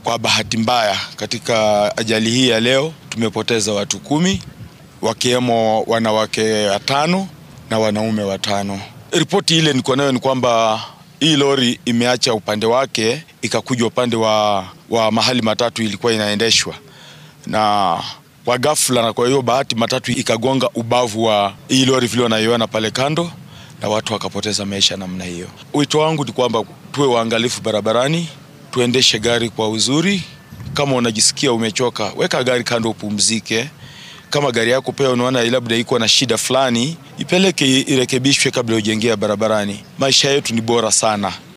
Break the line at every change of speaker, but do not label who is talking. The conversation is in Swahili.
Kwa bahati mbaya, katika ajali hii ya leo tumepoteza watu kumi, wakiwemo wanawake watano na wanaume watano. Ripoti ile niko nayo ni kwamba hii lori imeacha upande wake ikakuja upande wa, wa mahali matatu ilikuwa inaendeshwa na kwa ghafla, na kwa hiyo bahati matatu ikagonga ubavu wa hii lori vile wanaiona pale kando, na watu wakapoteza maisha namna hiyo. Wito wangu ni kwamba tuwe waangalifu barabarani, tuendeshe gari kwa uzuri. Kama unajisikia umechoka, weka gari kando upumzike. Kama gari yako pia unaona labda iko na shida fulani, ipeleke irekebishwe kabla ujengea barabarani. Maisha yetu ni bora sana.